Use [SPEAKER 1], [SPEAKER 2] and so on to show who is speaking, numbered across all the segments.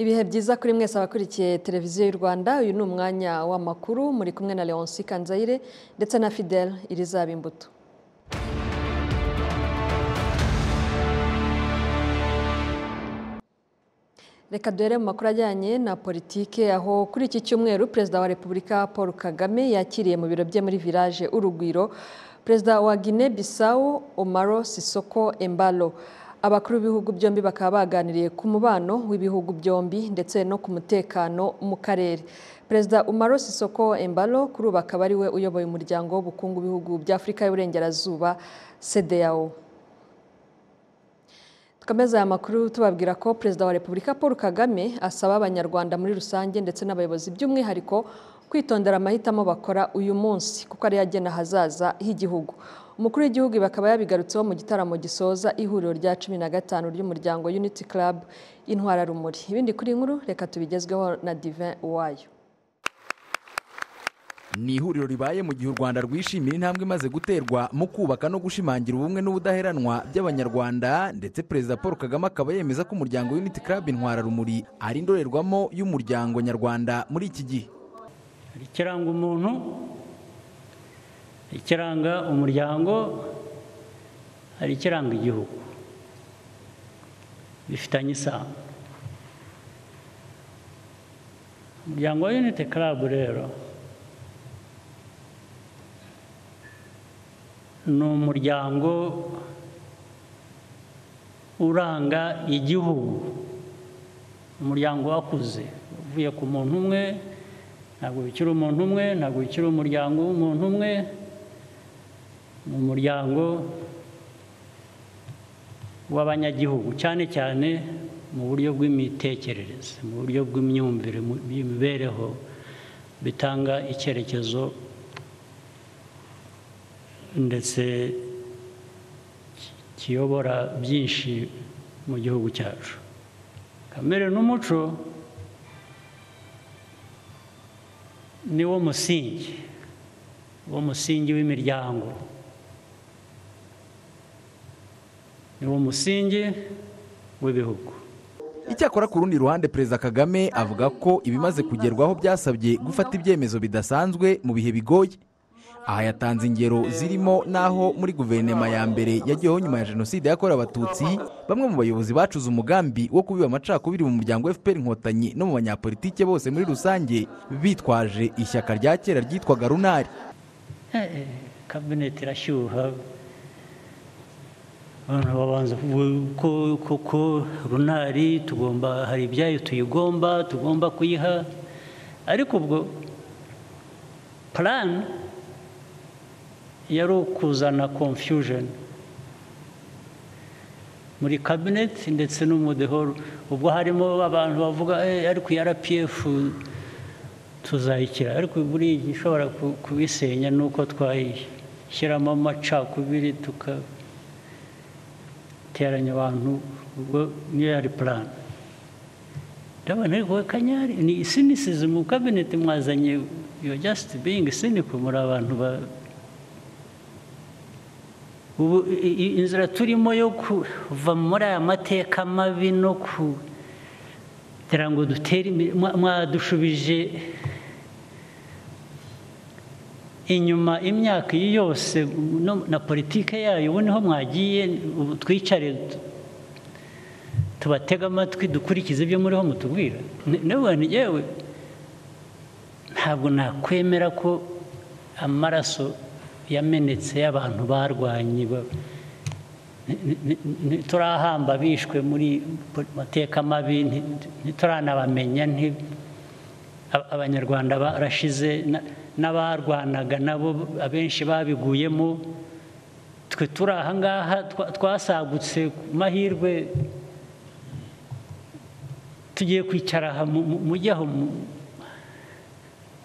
[SPEAKER 1] ibihe byiza kuri mwese abakurikiye televiziyo y'u rwanda uyu ni umwanya w'amakuru muri kumwe na leonce kanzayire ndetse na fidele irizaba imbuto reka duhere mu makuru ajyanye na politike aho kuri iki cyumweru perezida wa repubulika paul kagame yakiriye mu biro bye muri village urugwiro perezida wa guinea bissau omaro sisoko embalo abakuru b'ibihugu byombi bakaba baganiriye ku mubano w'ibihugu byombi ndetse no ku mutekano mu karere perezida umaro sisoko embalo kuri ubu akaba ari we uyoboye umuryango w'ubukungu b'ibihugu by'afurika y'uburengerazuba cdao tukomeza aya makuru tubabwira ko perezida wa repubulika paul kagame asaba abanyarwanda muri rusange ndetse n'abayobozi by'umwihariko kwitondera amahitamo bakora uyu munsi kuko ariyo agena ahazaza h'igihugu umukuru w'igihugu bakaba yabigarutseho mu gitaramo gisoza ihuriro rya cumi na gatanu ry'umuryango unity club intwara rumuri ibindi kuri nkuru reka tubigezweho na divin uwayo
[SPEAKER 2] ni ihuriro ribaye mu gihe u rwanda rwishimira intambwe imaze guterwa mu kubaka no gushimangira ubumwe n'ubudaheranwa by'abanyarwanda ndetse perezida paul kagame akaba yemeza ko umuryango unity club intwara rumuri ari indorerwamo y'umuryango nyarwanda muri iki gihe
[SPEAKER 3] ikiranga umuntu ikiranga umuryango hari ikiranga igihugu bifitanye isano umuryango wa unity club rero ni umuryango uranga igihugu umuryango wakuze uvuye ku muntu umwe ntabwo bikiri umuntu umwe ntabwo bikiri umuryango w'umuntu umwe ni umuryango w'abanyagihugu cyane cyane mu buryo bw'imitekerereze mu buryo bw'imyumvire bw'imibereho bitanga icyerekezo ndetse kiyobora byinshi mu gihugu cyacu kamere n'umuco ni wo musingi wo musingi w'imiryango ni wo musingi w'ibihugu
[SPEAKER 2] icyakora ku rundi ruhande perezida kagame avuga ko ibimaze kugerwaho byasabye gufata ibyemezo bidasanzwe mu bihe bigoye aha yatanze ingero zirimo n'aho muri guverinoma ya mbere yagiyeho nyuma ya jenoside yakorewe abatutsi bamwe mu bayobozi bacuze umugambi wo kubiba amacakubiri mu muryango fpr inkotanyi no mu banyapolitike bose muri rusange bitwaje ishyaka rya kera ryitwaga runari
[SPEAKER 3] kabineti irashyuha abantu babanza kuko runari tugomba hari ibyayo tuyigomba tugomba kuyiha ariko ubwo plan yari ukuzana confusion muri kabineti ndetse no mu dehoro ubwo harimo abantu bavuga ariko iya rpf tuzayikira ariko buriya ishobora kubisenya ni uko twayishyiramo amacakubiri tugateranya abantu ubwo niyo yari purani ndabona ariko kanyari ni sinisizi mu kabineti mwazanye yo jasiti biyingi siniko muri abantu ba ubu inzira turimo yo kuva muri aya mateka mabi no kugira ngo dutere mwadushubije inyuma imyaka iyi yose na politike yayo ubu niho mwagiye twicare tubatega amatwi dukurikize ibyo muriho mutubwira nabonye yewe ntabwo nakwemera ko amaraso yamenetse y'abantu barwanye ntiturahamba bishwe muri mateka mabi ntituranabamenya abanyarwanda barashize n'abarwanaga nabo abenshi babiguyemo twe turi ahangaha twasagutse ku mahirwe tugiye kwicara aha mujyaho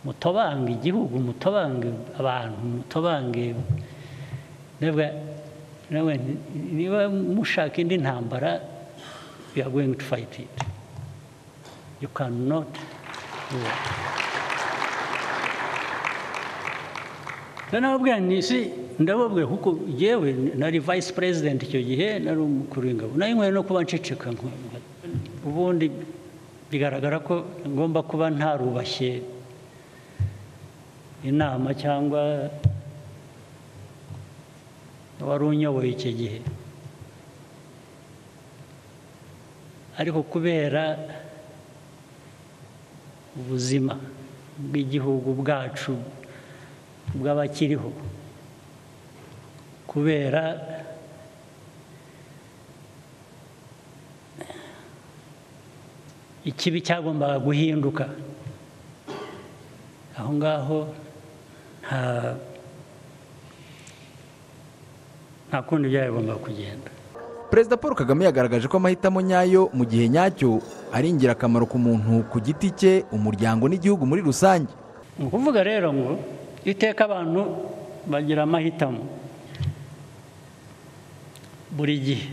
[SPEAKER 3] mutobange igihugu mutobange abantu mutobange niba mushaka indi ntambara you are going to fight it you cannot do it ndababwira nisi ndababwira kuko yewe nari vice president icyo gihe nari umukuru w'ingabo nari nkwiye no kuba nceceka ubundi bigaragara ko ngomba kuba ntarubashye inama cyangwa wari unyoboye icyo gihe ariko kubera ubuzima bw'igihugu bwacu bw'abakiriho kubera ikibi cyagombaga guhinduka aho ngaho nta nta kundi byagombaga kugenda
[SPEAKER 4] perezida paul kagame yagaragaje ko amahitamo nyayo mu gihe nyacyo ari ingirakamaro ku muntu ku giti cye umuryango n'igihugu muri rusange
[SPEAKER 3] ni ukuvuga rero ngo iteka abantu bagira amahitamo buri gihe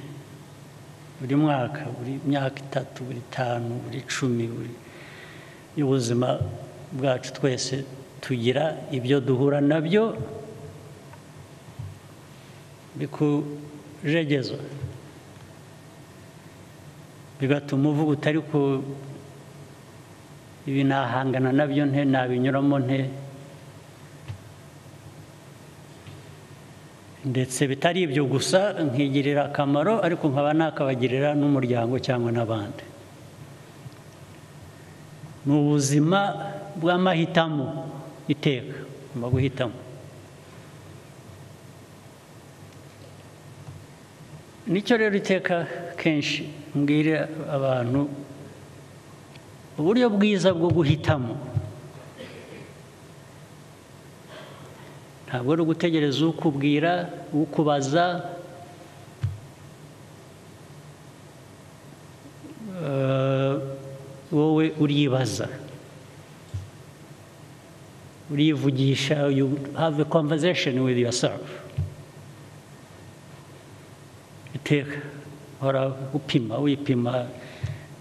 [SPEAKER 3] buri mwaka buri myaka itatu buri itanu buri icumi buri y'ubuzima bwacu twese tugira ibyo duhura nabyo bikujegeza bigatuma uvuga utari ku ibi nahangana nabyo nte nabinyuramo nte ndetse bitari ibyo gusa nkigirira akamaro ariko nkaba nakabagirira n'umuryango cyangwa n'abandi ni ubuzima bw'amahitamo iteka ngomba guhitamo nicyo rero iteka kenshi mbwira abantu uburyo bwiza bwo guhitamo ntabwo ari ugutegereza ukubwira ukubaza wowe uribaza urivugisha you have a conversation with yourself iteka uhora upima wipima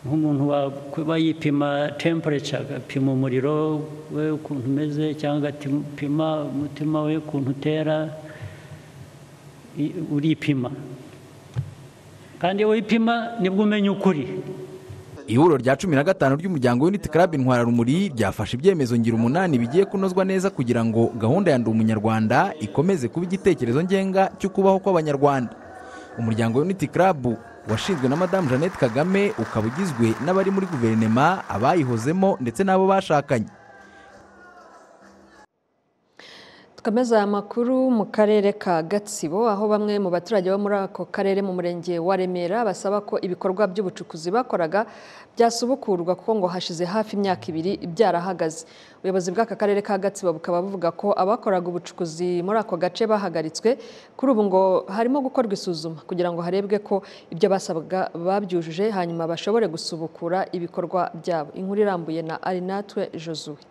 [SPEAKER 3] nk'umuntu waba yipima temperature agapima umuriro we ukuntu umeze cyangwa agapima umutima we ukuntu utera uripima kandi iyo wipima nibwo umenya ukuri
[SPEAKER 4] ihuriro rya cumi na gatanu ry'umuryango w'uniti karabu intwararumuri ryafashe ibyemezo ngira umunani bigiye kunozwa neza kugira ngo gahunda ya ndi umunyarwanda ikomeze kuba igitekerezo ngenga cyo kubaho kw'abanyarwanda umuryango w'uniti karabu washinzwe na madamu jeannette kagame ukaba ugizwe n'abari muri guverinema abayihozemo ndetse n'abo bashakanye
[SPEAKER 1] tukameza amakuru mu karere ka gatsibo aho bamwe mu baturage bo muri ako karere mu murenge wa remera basaba ko ibikorwa by'ubucukuzi bakoraga byasubukurwa kuko ngo hashize hafi imyaka ibiri byarahagaze ubuyobozi bw'aka karere ka gatsibo bukaba buvuga ko abakoraga ubucukuzi muri ako gace bahagaritswe kuri ubu ngo harimo gukorwa isuzuma kugira ngo harebwe ko ibyo basabwaga babyujuje hanyuma bashobore gusubukura ibikorwa byabo inkuru irambuye na arinatwe jozuwe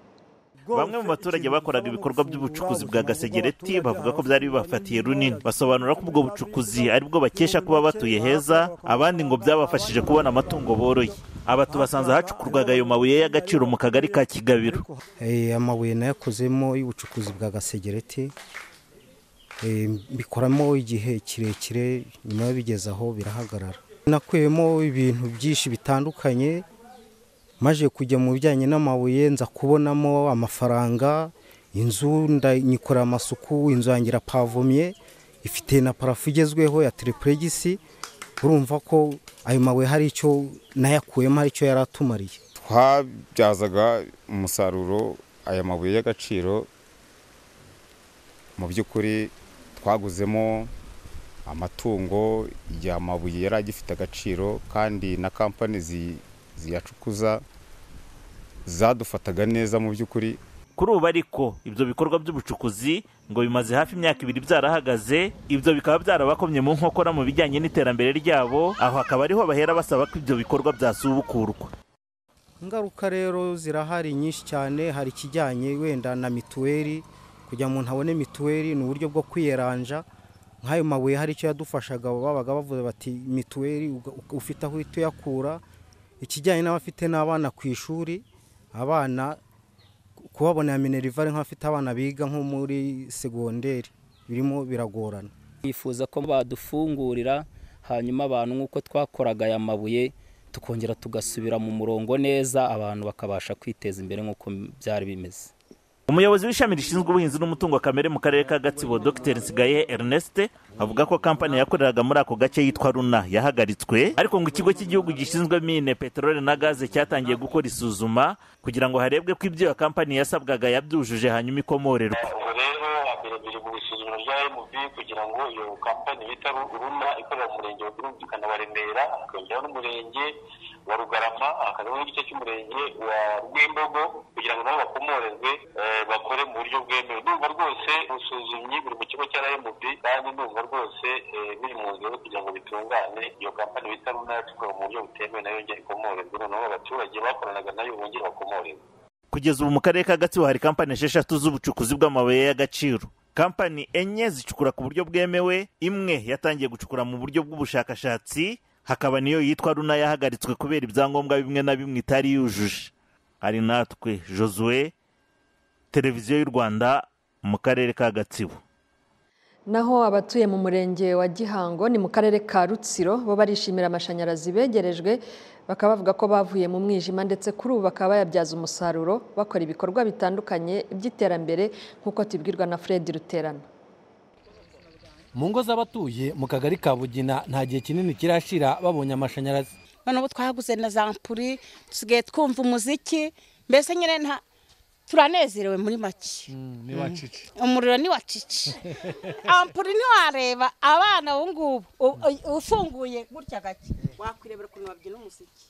[SPEAKER 5] bamwe mu baturage bakoraga ibikorwa by'ubucukuzi bwa gasegereti bavuga ko byari bibafatiye runini basobanura ko ubwo bucukuzi ari bwo bakesha kuba batuye heza abandi ngo byabafashije kubona amatungo boroye aba tubasanze hacukurwaga ayo mabuye y'agaciro mu kagari ka kigabiro
[SPEAKER 6] amabuye nayakozemo y'ubucukuzi bwa gasegereti bikoramo igihe kirekire nyuma bigeze aho birahagarara nakuyemo ibintu byinshi bitandukanye maje kujya mu bijyanye n'amabuye nza kubonamo amafaranga inzu nyikorera amasuku inzu yanjye irapavomye ifite na parafo igezweho ya terepuregisi urumva ko ayo mabuye hari icyo nayakuyemo hari icyo yari atumariye
[SPEAKER 7] twabyazaga umusaruro aya mabuye y'agaciro mu by'ukuri twaguzemo amatungo igihe amabuye yari agifite agaciro kandi na kampani ziyacukuza zadufataga neza mu by'ukuri
[SPEAKER 5] kuri ubu ariko ibyo bikorwa by'ubucukuzi ngo bimaze hafi imyaka ibiri byarahagaze ibyo bikaba byarabakomye mu nkokora mu bijyanye n'iterambere ryabo aho hakaba ariho bahera basaba ko ibyo bikorwa byasubukurwa
[SPEAKER 6] ingaruka rero zirahari nyinshi cyane hari ikijyanye wenda na mituweli kugira ngo umuntu abone mituweli ni uburyo bwo kwiyeranja nk'ayo mabuye hari icyo yadufashaga babaga bavuze bati mituweli ufite aho uhita uyakura ikijyanye n'abafite n'abana ku ishuri abana kubabonera minerivare nk'abafite abana biga nko muri segonderi birimo biragorana
[SPEAKER 8] bifuza ko badufungurira hanyuma abantu nk'uko twakoraga aya mabuye
[SPEAKER 9] tukongera tugasubira mu murongo neza abantu bakabasha kwiteza imbere nk'uko byari bimeze
[SPEAKER 5] umuyobozi w'ishami rishinzwe ubuhinzi n'umutungo kamere mu karere ka gatsibo dr nsigaye ernest avuga ko kampani yakoreraga muri ako gace yitwa runa yahagaritswe ariko ngo ikigo cy'igihugu gishinzwe mine peteroli na gaze cyatangiye gukora isuzuma kugira ngo harebwe ko ibyo iyo kampani yasabwaga yabyujuje hanyuma ikomorerwe
[SPEAKER 10] ubwo rero hambere biri mu isuzuma rya mb kugira ngo iyo kampani bita runa ikorera mu murenge wa birumvikana wa remera hakongeraho n'umurenge wa rugarama hakazaho n'igice cy'umurenge wa rwimbogo kugira ngo nabo bakomorerwe eh, bakore mu buryo bwemewe ndumva rwose ubusuzumyi buri mu kigo cya rmb kandi ndumva rwose eh, biri mu nzira yo kugira ngo bitungane iyo kampani bita runa yacukuwe mu buryo butemewe nayo yongera ikomorerwe noneho abaturage bakoranaga nayo bongere bakomorerwe
[SPEAKER 5] kugeza ubu mu karere ka gatsibo hari kampani esheshatu z'ubucukuzi bw'amabuye y'agaciro kampani enye zicukura ku buryo bwemewe imwe yatangiye gucukura mu buryo bw'ubushakashatsi hakaba niyo yitwa runa yahagaritswe kubera ibyangombwa bimwe na bimwe itari yujuje ari natwe josue televiziyo y'u rwanda mu karere ka gatsibo
[SPEAKER 1] naho abatuye mu murenge wa gihango ni mu karere ka rutsiro bo barishimira amashanyarazi begerejwe bakaba bavuga ko bavuye mu mwijima ndetse kuri ubu bakaba bayabyaza umusaruro bakora ibikorwa bitandukanye by'iterambere nk'uko tubibwirwa na fred ruterana
[SPEAKER 11] mu ngo z'abatuye mu kagari ka bugina nta gihe kinini kirashira babonye amashanyarazi
[SPEAKER 12] none ubu twahaguze na za mpuri dusigaye twumva umuziki mbese nyine nta turanezerewe muri make umuriro ni wa cici ampuri ntiwareba abana ubu ngubu u- u- ufunguye gutya gake wakwirebera ukuntu babyina umuziki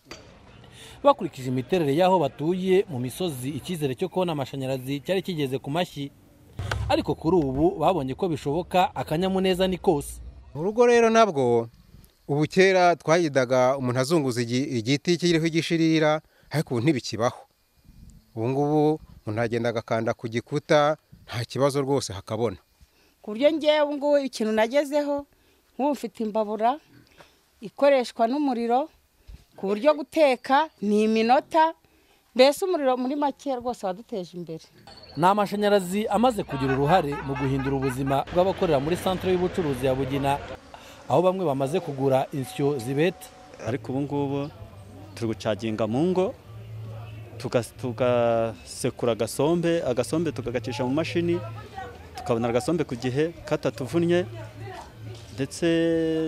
[SPEAKER 11] bakurikije imiterere y'aho batuye mu misozi icyizere cyo kubona amashanyarazi cyari kigeze ku mashyi ariko kuri ubu babonye ko bishoboka akanyamuneza ni kose
[SPEAKER 13] mu rugo rero nabwo ubu kera twayidaga umuntu azunguza igi- igiti kiriho igishirira ariko ubu ntibikibaho ubu ngubu umuntu agenda agakanda ku gikuta nta kibazo rwose hakabona
[SPEAKER 12] ku buryo ngewe ubu ngubu ikintu nagezeho nk'ubu mfite imbabura ikoreshwa n'umuriro ku buryo guteka ni iminota mbese umuriro muri make rwose waduteje imbere
[SPEAKER 11] ni amashanyarazi amaze kugira uruhare mu guhindura ubuzima bw'abakorera muri santire y'ubucuruzi ya bugina aho bamwe bamaze kugura insyo zibeta
[SPEAKER 14] ariko ubu ngubu turi gucaginga mu ngo tuga- tugasekura agasombe agasombe tukagacisha mu mashini tukabona agasombe ku gihe katatuvunnye ndetse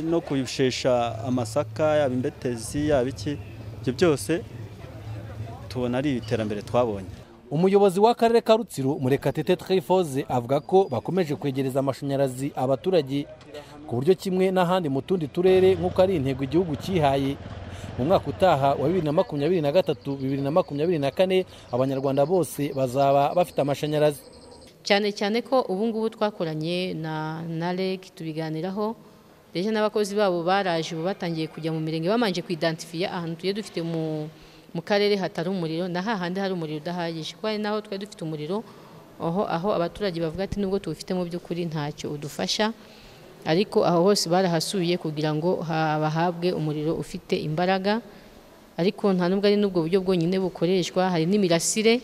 [SPEAKER 14] no kushesha amasaka yaba imbetezi yaba iki ibyo byose tubona ari iterambere twabonye
[SPEAKER 11] umuyobozi w'akarere ka rutsiro murekatete twifuze avuga ko bakomeje kwegereza amashanyarazi abaturage ku buryo kimwe n'ahandi mu tundi turere nk'uko ari intego igihugu cyihaye mu mwaka utaha wa bibiri na makumyabiri na gatatu bibiri na makumyabiri na kane abanyarwanda bose bazaba bafite amashanyarazi
[SPEAKER 15] cyane cyane ko ubu ngubu twakoranye na na reg tubiganiraho ndetse n'abakozi babo baraje ubu batangiye kujya mu mirenge babanje kuidantifiya ahantu tugiye dufite mu mu karere hatari umuriro na hahandi hari umuriro udahagije kuko hari n'aho twari dufite umuriro aho aho abaturage bavuga ati nubwo tuwufite mu by'ukuri ntacyo udufasha ariko aho hose barahasuye kugira ngo ha- bahabwe umuriro ufite imbaraga ariko nta nubwo ari n'ubwo buryo bwonyine bukoreshwa hari n'imirasire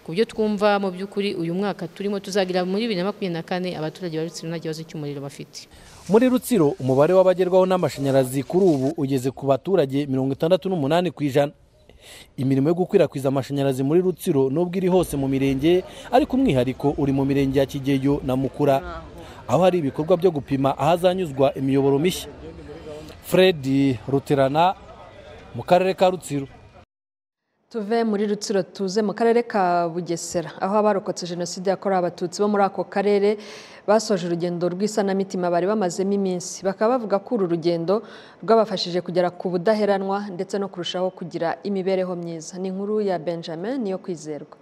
[SPEAKER 15] ku byo twumva mu by'ukuri uyu mwaka turimo tuzagira muri bibiri na makumyabiri na kane abaturage ba Rutsiro nta kibazo cy'umuriro bafite
[SPEAKER 11] muri rutsiro umubare w'abagerwaho n'amashanyarazi kuri ubu ugeze ku baturage mirongo itandatu n'umunani ku ijana imirimo yo gukwirakwiza amashanyarazi muri rutsiro nubwo iri hose mu mirenge ariko umwihariko uri mu mirenge ya kigeyo na mukura aho hari ibikorwa byo gupima ahazanyuzwa imiyoboro mishya fred ruterana mu karere ka rutsiro
[SPEAKER 1] tuve muri rutsiro tuze mu karere ka bugesera aho abarokotse jenoside yakorewe abatutsi bo muri ako karere basoje urugendo rw'isanamitima bari bamazemo iminsi bakaba bavuga ko uru rugendo rwabafashije kugera ku budaheranwa ndetse no kurushaho kugira imibereho myiza ni inkuru ya benjamin niyo kwizerwa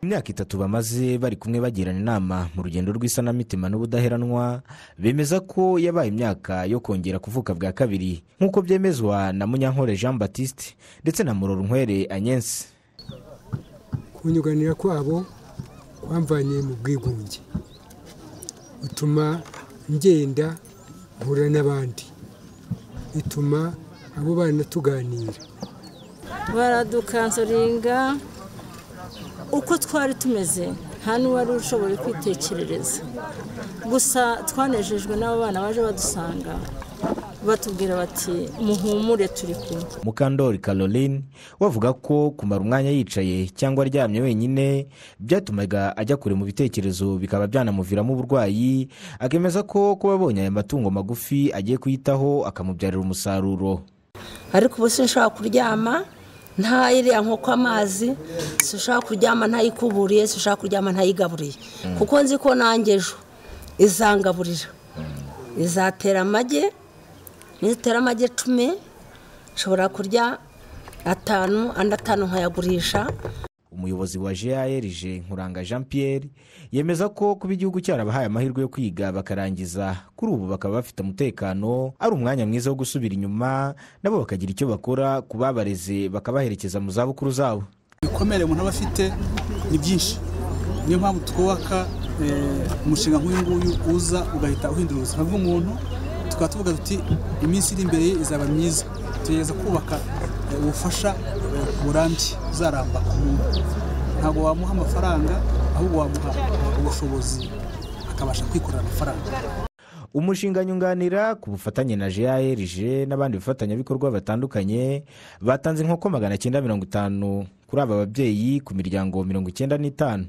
[SPEAKER 16] imyaka itatu bamaze bari kumwe bagirana inama mu rugendo rw'isanamitima n'ubudaheranwa bemeza ko yabaye imyaka yo kongera kuvuka bwa kabiri nk'uko byemezwa na munyankore jean batiste ndetse na murorunkwere anyensi
[SPEAKER 17] kunyuganira kwabo kwamvanye mu bwigunge bituma ngenda mpura n'abandi bituma abo bana tuganira
[SPEAKER 18] baradukansoringa uko twari tumeze nta n'uwari ushoboye kwitekerereza gusa twanejejwe n'abo bana baje badusanga batubwira bati muhumure turi kumwe
[SPEAKER 16] mukandori caroline we avuga ko kumara umwanya yicaye cyangwa aryamye wenyine byatumaga ajya kure mu bitekerezo bikaba byanamuviramo uburwayi akemeza ko kuba abonye aya matungo magufi agiye kuyitaho akamubyarira umusaruro
[SPEAKER 19] ariko ubu sinshobora kuryama ntayiriya nkoko amazi sinshobora kuryama ntayikuburiye sinshobora kuryama ntayigaburiye kuko nzi ko nanjye ejo izangaburira izatera amagi nitera amagi icumi nshobora kurya atanu andi atanu nkayagurisha
[SPEAKER 16] umuyobozi wa grg nkuranga jean pierre yemeza ko kuba igihugu cyarabahaye amahirwe yo kwiga bakarangiza kuri ubu bakaba bafite umutekano ari umwanya mwiza wo gusubira inyuma nabo bakagira icyo bakora ku babareze bakabaherekeza mu zabukuru zabo
[SPEAKER 20] ibikomere umuntu aba afite ni byinshi niyo mpamvu twubaka umushinga nk'uyu nguyu uza ugahita uhindura ubuzima bw'umuntu tukaba tuvuga tuti iminsi iri imbere ye izaba myiza tugerageza kubaka ubufasha burambye uzaramba ku muntu ntabwo wamuha amafaranga ahubwo wamuha ubushobozi akabasha kwikorera amafaranga
[SPEAKER 16] umushinga nyunganira ku bufatanye na grg n'abandi bafatanyabikorwa batandukanye batanze inkoko magana cyenda mirongo itanu kuri aba babyeyi ku miryango mirongo icyenda n'itanu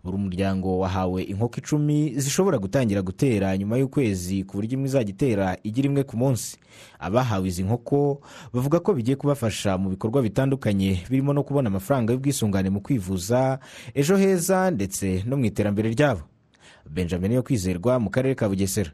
[SPEAKER 16] buri muryango wahawe inkoko icumi zishobora gutangira gutera nyuma y'ukwezi ku buryo imwe izajya itera igi rimwe ku munsi abahawe izi nkoko bavuga ko bigiye kubafasha mu bikorwa bitandukanye birimo no kubona amafaranga y'ubwisungane mu kwivuza ejo heza ndetse no mu iterambere ryabo benjamin yo kwizerwa mu karere ka bugesera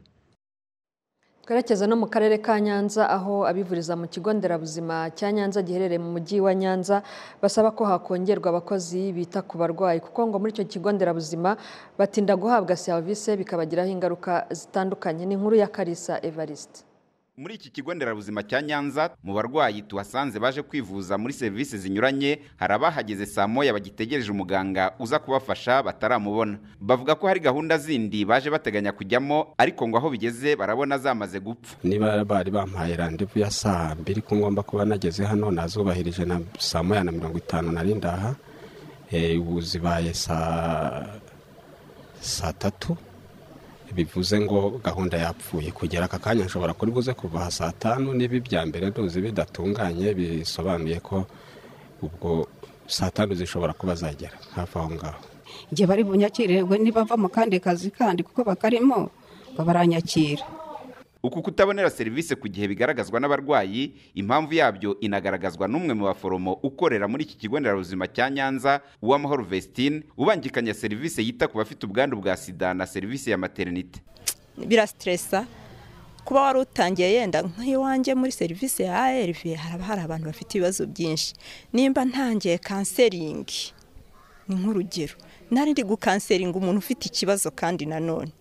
[SPEAKER 1] twerekeza no mu karere ka nyanza aho abivuriza mu kigo nderabuzima cya nyanza giherereye mu mujyi wa nyanza basaba ko hakongerwa abakozi bita ku barwayi kuko ngo muri icyo kigo nderabuzima batinda guhabwa serivisi bikabagiraho ingaruka zitandukanye ni inkuru ya karisa evariste
[SPEAKER 21] muri iki kigo nderabuzima cya nyanza mu barwayi tuhasanze baje kwivuza muri serivisi zinyuranye hari abahageze saa moya bagitegereje umuganga uza kubafasha bataramubona bavuga ko hari gahunda zindi baje bateganya kujyamo ariko ngo aho bigeze barabona zamaze gupfa
[SPEAKER 22] niba bari bampaye randevu ya saa mbiri ko ngomba kuba nageze hano nazubahirije na saa moya na mirongo itanu nari ndaha ubu zibaye saa tatu bivuze ngo gahunda yapfuye kugera aka kanya nshobora kuri buze kuva saa tanu niba ibya mbere ntuzi bidatunganye bisobanuye ko ubwo saa tanu zishobora kuba zagera hafi aho ngaho
[SPEAKER 23] igihe bari bunyakirirwe nibava mu kandi kazi kandi kuko bakarimo baranyakira
[SPEAKER 21] uku kutabonera serivisi ku gihe bigaragazwa n'abarwayi impamvu yabyo inagaragazwa n'umwe mu baforomo ukorera muri iki kigo nderabuzima cya nyanza uw'amahoro vestine ubangikanya serivisi yita ku bafite ubwandu bwa sida na serivisi ya materinite
[SPEAKER 24] birasiteresa kuba wari utangiye yenda nk'iwanjye muri serivisi ya arv haraba hari abantu bafite ibibazo byinshi nimba ntangiye kanseringi ni nk'urugero nari ndi gukanseringa umuntu ufite ikibazo kandi nanone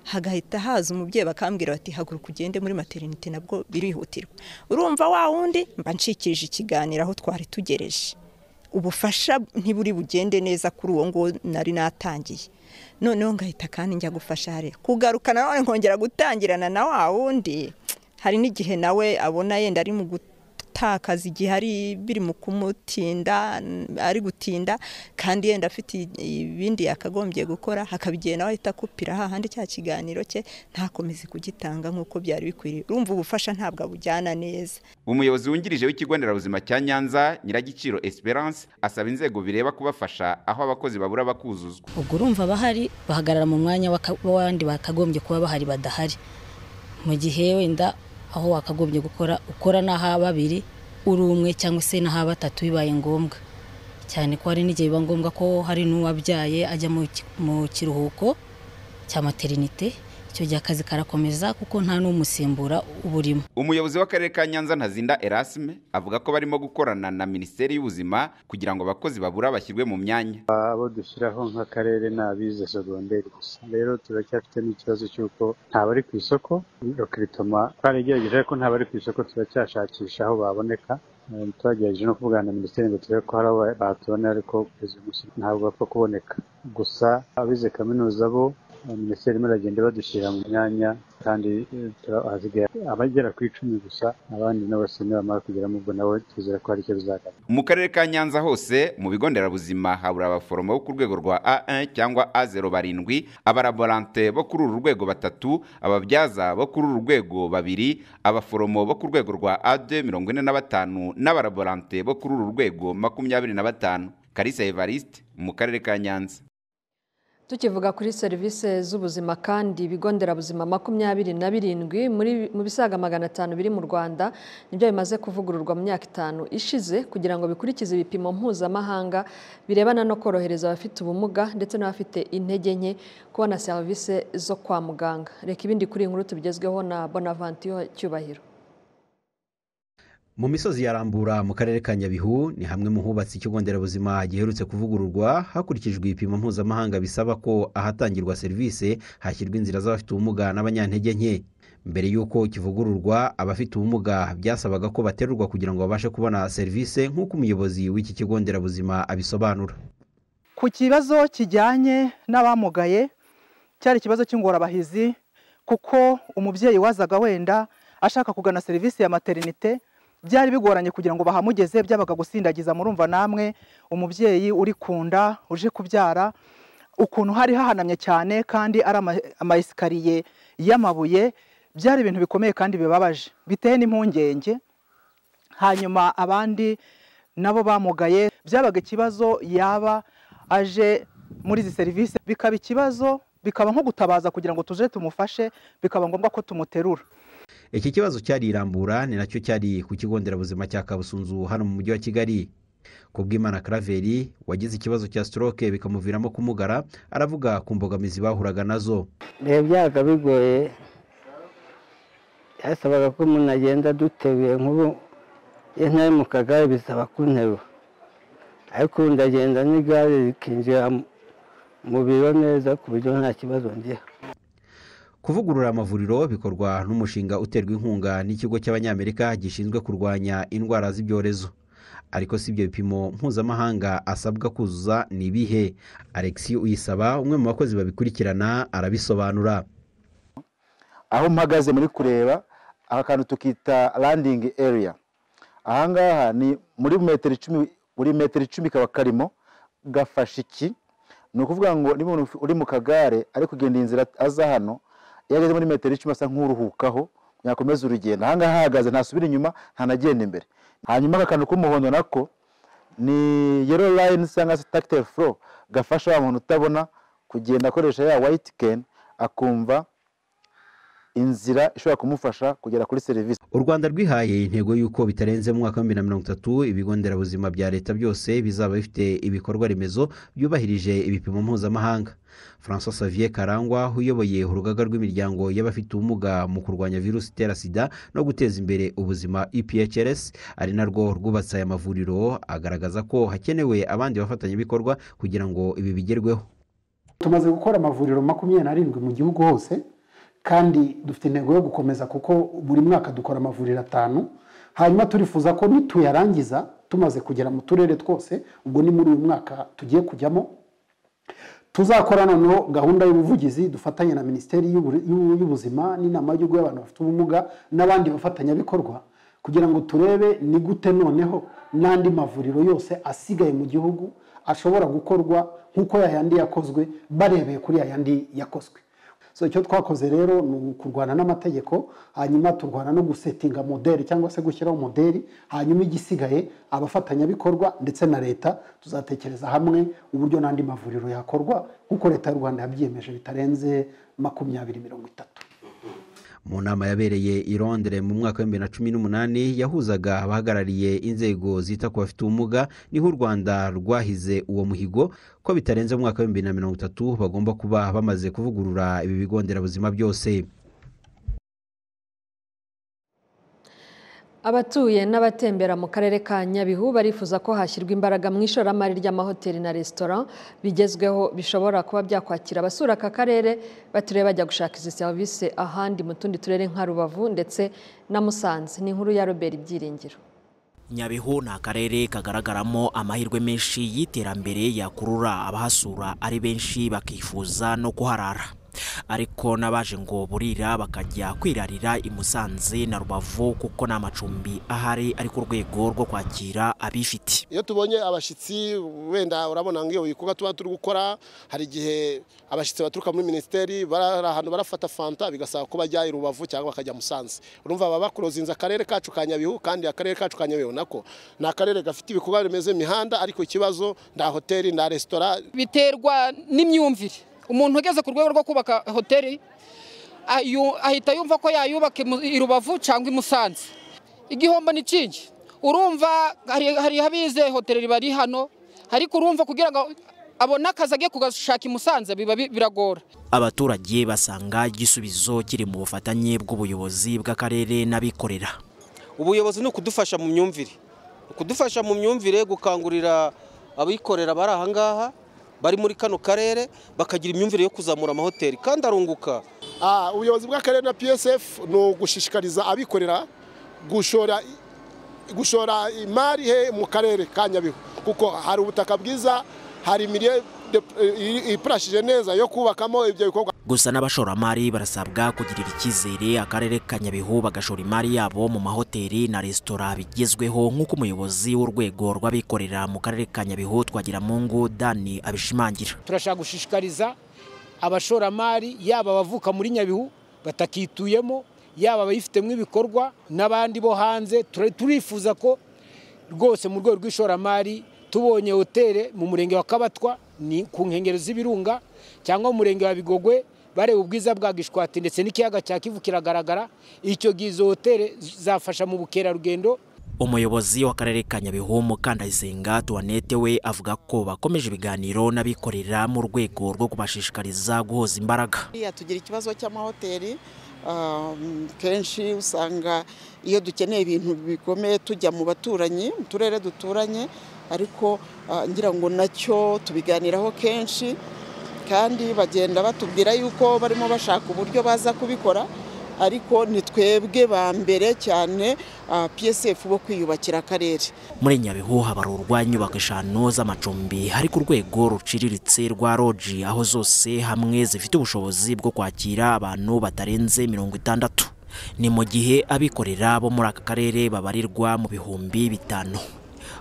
[SPEAKER 24] hagahita haza umubyeyi bakambwira bati haguruka ugende muri materinite nabwo birihutirwa urumva wa wundi mba ncikirije ikiganiro aho twari tugereje ubufasha ntiburi bugende neza kuri uwo nguwo nari natangiye noneho ngahita kandi njya gufasha hariya kugaruka nanone nkongera gutangirana na wa wundi hari n'igihe nawe abona yenda ari mu gutakaza igihe ari biri mu kumutinda ari gutinda kandi yenda afite ibindi yakagombye gukora hakaba igihe nawe ahita akupira hahandi cya kiganiro cye ntakomeze kugitanga nk'uko byari bikwiriye urumva ubufasha ntabwo abujyana neza
[SPEAKER 21] umuyobozi wungirije w'ikigo nderabuzima cya nyanza nyiragiciro esperance asaba inzego bireba kubafasha aho abakozi babura bakuzuzwa
[SPEAKER 25] ubwo urumva abahari bahagarara mu mwanya w'abandi bakagombye kuba bahari badahari mu gihe wenda aho wakagombye gukora ukora n'aha babiri uri umwe cyangwa se n'aha batatu bibaye ngombwa cyane ko hari n'igihe biba ngombwa ko hari n'uwabyaye ajya mu kiruhuko cya materinite icyo gihe akazi karakomeza kuko nta n'umusimbura uba urimo
[SPEAKER 21] umuyobozi w'akarere ka nyanza ntazinda erasime avuga ko barimo gukorana na minisiteri y'ubuzima kugira ngo abakozi babura bashyirwe mu myanya
[SPEAKER 26] abo dushyiraho nk'akarere ni abize segonderi gusa rero turacyafite n'ikibazo cy'uko ntabari ku isoko rokiritoma twarigerageje ko ntabari ku isoko turacyashakisha aho baboneka twagerageje no kuvugana na minisiteri ngo turebe ko hari abo batubona ariko kugeza uyu munsi ntabwo bapfa kuboneka gusa abize kaminuza bo minisiteri irimo iragenda badushyira mu myanya kandi ahasigaye abagera ku icumi gusa abandi n'abasenera bamara kugeramo ubwo nabo tuzera ko hari icyo bizagaragara
[SPEAKER 21] mu karere ka nyanza hose mu bigo nderabuzima habura abaforomo bo ku rwego rwa a1 cyangwa a0 barindwi abaraborante bo kuri uru rwego batatu ababyaza bo kuri uru rwego babiri abaforomo bo ku rwego rwa a2 mirongo ine na batanu n'abaraborante bo kuri uru rwego makumyabiri na batanu karisa evariste mu karere ka nyanza
[SPEAKER 1] tukivuga kuri serivisi z'ubuzima kandi ibigo nderabuzima makumyabiri na birindwi muri mu bisaga magana atanu biri mu rwanda nibyo bimaze kuvugururwa mu myaka itanu ishize kugira ngo bikurikize ibipimo mpuzamahanga birebana no korohereza abafite ubumuga ndetse n'abafite intege nke kubona serivisi zo kwa muganga reka ibindi kuri iyi nkuru tubigezweho na bonavantiyo cyubahiro
[SPEAKER 2] mu misozi ya rambura mu karere ka nyabihu ni hamwe mu hubatse ikigo nderabuzima giherutse kuvugururwa hakurikijwe ibipimo mpuzamahanga bisaba ko ahatangirwa serivisi hashyirwa inzira z'abafite ubumuga n'abanyantege nke mbere y'uko kivugururwa abafite ubumuga byasabaga ko baterurwa kugira ngo babashe kubona serivisi nk'uko umuyobozi w'iki kigo nderabuzima abisobanura
[SPEAKER 3] ku kibazo kijyanye n'abamugaye cyari ikibazo cy'ingorabahizi kuko umubyeyi wazaga wenda ashaka kugana serivisi ya materinite byari bigoranye kugira ngo bahamugeze byabaga gusindagiza murumva namwe umubyeyi uri ku nda uje kubyara ukuntu hari hahanamye cyane kandi ari amayesikariye y'amabuye byari ibintu bikomeye kandi bibabaje biteye n'impungenge hanyuma abandi nabo bamugaye byabaga ikibazo yaba aje muri izi serivisi bikaba ikibazo bikaba nko gutabaza kugira ngo tuje tumufashe bikaba ngombwa ko tumuterura
[SPEAKER 2] iki kibazo cyari irambura ni nacyo cyari ku kigo nderabuzima cya kabusunzu hano mu mujyi wa kigali ku bw'imana karaveri wagize ikibazo cya sitoroke bikamuviramo kumugara aravuga ku mbogamizi bahuraga nazo
[SPEAKER 6] reba byabaga bigoye byasabaga ko umuntu agenda aduteruye nk'ubu iyo ntari mu kagare bisaba kunterura ariko ubu ndagenda n'igare rikinjira mu biro neza ku buryo nta kibazo ngira
[SPEAKER 2] kuvugurura amavuriro bikorwa n'umushinga uterwa inkunga n'ikigo cy'abanyamerika gishinzwe kurwanya indwara z'ibyorezo ariko si ibyo bipimo mpuzamahanga asabwa kuzuza ni ibihe alexi uyisaba umwe mu bakozi babikurikirana arabisobanura
[SPEAKER 27] aho mpagaze muri kureba aka kantu tukita landing area ahangaha ni muri metero icumi buri metero icumi kaba karimo gafashe iki ni ukuvuga ngo niba umuntu uri mu kagare ari kugenda inzira aza hano iyo ageze muri metero icumi asa nk'uruhukaho yakomeza urugendo aha ngaha ahagaze ntasubira inyuma ntanagenda imbere hanyuma aka kantu k'umuhondo nako ni yero layini cyangwa se tagiteri furo gafasha wa muntu utabona kugenda akoresha ya wayiti keni akumva inzira ishobora kumufasha kugera kuri serivisi
[SPEAKER 2] u rwanda rwihaye intego y'uko bitarenze mu mwaka wa bibiri na mirongo itatu ibigo nderabuzima bya leta byose bizaba bifite ibikorwa remezo byubahirije ibipimo mpuzamahanga francois Xavier karangwa uyoboye urugaga rw'imiryango y'abafite ubumuga mu kurwanya virusi itera sida no guteza imbere ubuzima EPHRS ari narwo rwubatse aya mavuriro agaragaza ko hakenewe abandi bafatanyabikorwa kugira ngo ibi bigerweho
[SPEAKER 28] tumaze gukora amavuriro makumyabiri n'arindwi mu gihugu hose kandi dufite intego yo gukomeza kuko buri mwaka dukora amavuriro atanu hanyuma turifuza ko nituyarangiza tumaze kugera mu turere twose ubwo ni muri uyu mwaka tugiye kujyamo tuzakora noneho gahunda y'ubuvugizi dufatanya na minisiteri y'ubuzima n'inama y'igihugu y'abantu bafite ubumuga n'abandi bafatanyabikorwa kugira ngo turebe ni gute noneho n'andi mavuriro yose asigaye mu gihugu ashobora gukorwa nk'uko yayandi yakozwe barebeye kuri yayandi yakozwe so icyo twakoze rero ni ukurwana n'amategeko hanyuma turwana no gusetinga modeli cyangwa se gushyiraho modeli hanyuma igisigaye abafatanyabikorwa ndetse na leta tuzatekereza hamwe uburyo n'andi mavuriro yakorwa nk'uko leta y'u rwanda yabyiyemeje bitarenze makumyabiri mirongo itatu
[SPEAKER 2] mu nama yabereye i Londres mu mwaka wa bibiri na cumi n'umunani yahuzaga abahagarariye inzego zita ku bafite ubumuga niho u rwanda rwahize uwo muhigo ko bitarenze mu mwaka wa bibiri na mirongo itatu bagomba kuba bamaze kuvugurura ibi bigo nderabuzima byose
[SPEAKER 1] abatuye n'abatembera mu karere ka nyabihu barifuza ko hashyirwa imbaraga mu ishoramari ry'amahoteli na resitora bigezweho bishobora kuba byakwakira abasura aka karere baturiye bajya gushaka izi serivisi ahandi mu tundi turere nka rubavu ndetse na musanze ni inkuru ya robert ibyiringiro
[SPEAKER 29] nyabihu ni akarere kagaragaramo amahirwe menshi y'iterambere yakurura abahasura ari benshi bakifuza no kuharara ariko n'abaje ngo burira bakajya kwirarira i Musanze na Rubavu kuko nta macumbi ahari ari ku rwego rwo kwakira abifite
[SPEAKER 30] iyo tubonye abashyitsi wenda urabona nk'iyo bikorwa tuba turi gukora hari igihe abashyitsi baturuka muri minisiteri bari ahantu barafata fanta bigasaba ko bajya i rubavu cyangwa bakajya musanze urumva baba bakurozinze akarere kacu ka nyabihu kandi akarere kacu ka nyabihu nako ni akarere gafite ibikorwa remezo imihanda ariko ikibazo nta hoteli nta resitora
[SPEAKER 9] biterwa n'imyumvire umuntu ugeze ku rwego rwo kubaka hoteli ayu- ahita yumva ko yayubaka imu- i rubavu cyangwa i musanze igihombo ni kingi urumva hari hari abize hoteli bari hano ariko urumva kugira ngo abone akazi agiye kugashaka i musanze biba bi- biragora
[SPEAKER 29] abaturage basanga igisubizo kiri mu bufatanye bw'ubuyobozi bw'akarere n'abikorera
[SPEAKER 6] ubuyobozi ni ukudufasha mu myumvire ukudufasha mu myumvire gukangurira abikorera bari aha ngaha bari muri kano karere bakagira imyumvire yo kuzamura amahoteli kandi arunguka
[SPEAKER 30] Ah, ubuyobozi bw'akarere na psf ni ugushishikariza abikorera gushora gushora imari he mu karere ka nyabihu kuko hari ubutaka bwiza hari imirire ipurashije neza yo kubakamo ibyo bikorwa
[SPEAKER 29] gusa n'abashoramari barasabwa kugirira icyizere akarere ka nyabihu bagashora imari yabo mu mahoteli na resitora bigezweho nk'uko umuyobozi w'urwego rw'abikorera mu karere ka nyabihu twagiramungu dani abishimangira
[SPEAKER 31] turashaka gushishikariza abashoramari yaba abavuka muri nyabihu batakituyemo yaba abayifitemo ibikorwa n'abandi bo hanze Tur- turifuza ko rwose mu rwego rw'ishoramari tubonye hoteli mu murenge wa kabatwa ni ku nkengero z'ibirunga cyangwa mu murenge wa bigogwe bareba ubwiza bwa gishwati ndetse n'ikiyaga cya kivu kiragaragara icyo gihe izo hoteli zafasha mu bukerarugendo
[SPEAKER 29] umuyobozi w'akarere ka nyabihu mukandayisenga tuwanete we avuga ko bakomeje ibiganiro n'abikorera mu rwego rwo kubashishikariza guhoza imbaraga
[SPEAKER 13] buriya tugira ikibazo cy'amahoteli um, kenshi usanga iyo dukeneye ibintu bikomeye tujya mu baturanyi mu turere duturanye ariko ah, ngira ngo nacyo tubiganiraho kenshi kandi bagenda batubwira yuko barimo bashaka uburyo baza kubikora ariko ni twebwe ba mbere cyane ah, psf bo kwiyubakira akarere
[SPEAKER 29] muri nyabihu habarurwa inyubako eshanu z'amacumbi hari ku rwego ruciriritse rwa roji aho zose hamwe zifite ubushobozi bwo kwakira abantu batarenze mirongo itandatu ni mu gihe abikorera bo muri aka karere babarirwa mu bihumbi bitanu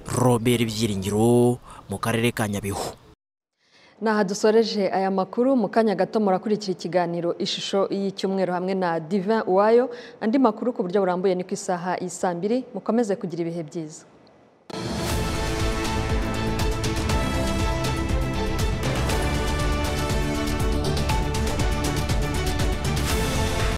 [SPEAKER 29] robert byiringiro mu karere ka nyabihu
[SPEAKER 1] ni aha dusoreje aya makuru mu kanya gato murakurikira ikiganiro ishusho y'icyumweru hamwe na divin uwayo andi makuru ku buryo burambuye ni ku isaha y'isambiri mukomeze kugira ibihe byiza